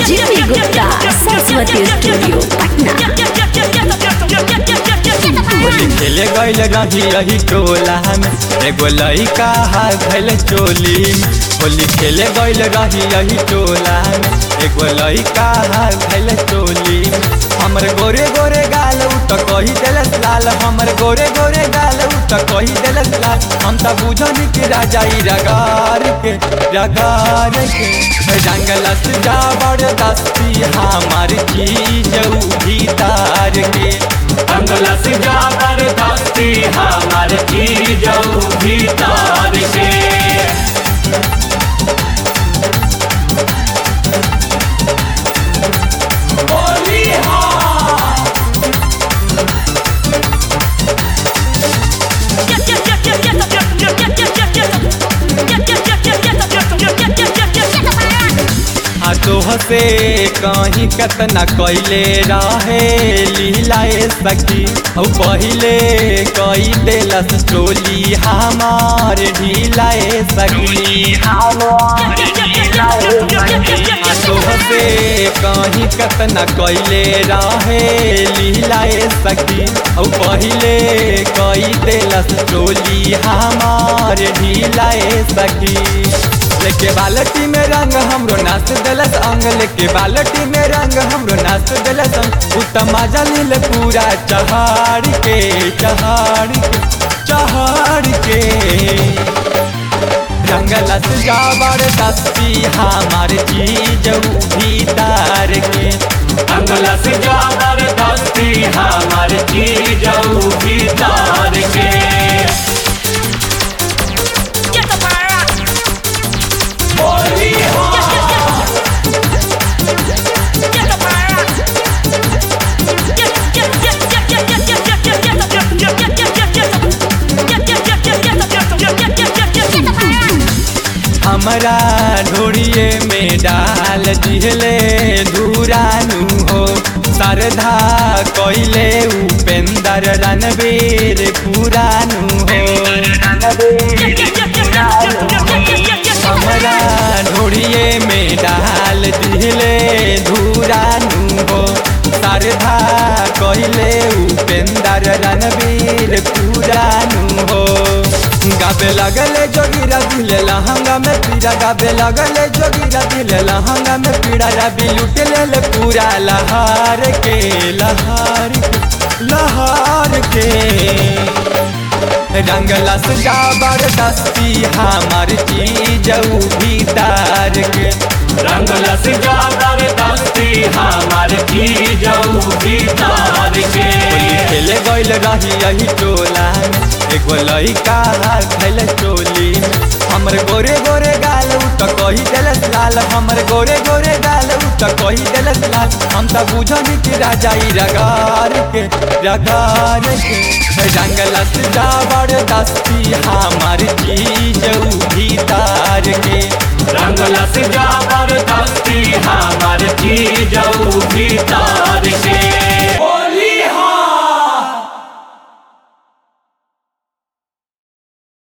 Jimmy Gupta, Saraswati Studio, Patna. Holi खेले गईल रही रही टोला में एगो लइका भैल चोली में होली खेले गईल रही रही टोला में एगो लइका भैल चोली में हमर गोरे गोरे गाल उ त कही देलस लाल हमर गोरे गोरे गाल उ त कही देलस लाल हम त बुझनी कि राजा ई रगार के रगार के रंगलस जाबर दस्ती हमार चीज उ भीतर के अंगलस जाकर दस्ती हमार चीज भीतर के होली आ तोह से कहीं कतना कैले रहे लीलाए सखी औ पहिले कई देलस चोली हमार ढीलाए सखी आ तोह से कहीं कतना कैले रहे लीलाए सखी औ पहिले कई देलस चोली हमार ढीलाए सखी लेके बालटी में रंग हमरो नाच देलस अंग लेके बालटी में रंग हमरो नाच देलस अंग उत्तम मजा लील पूरा चहाड़ के चहाड़ के चहाड़ के रंगलस जाबर दस्ती हमार चीज भीतर के अंगलस जाकर दस्ती हमार चीज भीतर के होली हमरा ढोड़िए में डाल दिहले धुरानु हो सरधा कैले उपेंदर रणबीर पुरानु हो हमरा ढोड़िए में डाल दिहले धुरानु हो सरधा कैले उपेंदर रणबीर पुरानु हो गाबे लगले जोगिरा दिले लहंगा में पीड़ा गाबे लगले जोगिरा दिले लहंगा में पीड़ा रबी लुट ले पूरा लहार के लहार के लहार के रंगलस जाबर दस्ती हमार चीज भीतर के रंगलस जाकर दस्ती हमार चीज भीतर के खेले गईल रही यही टोला में एगो लइका खैल चोली में हमर गोरे गोरे गाल उ त कही देलस लाल हमर गोरे गोरे गाल उ त कही देलस लाल हम त बुझनी कि राजा ई रगार के रगार के रंगलस जाबर दस्ती हमार चीज भीतर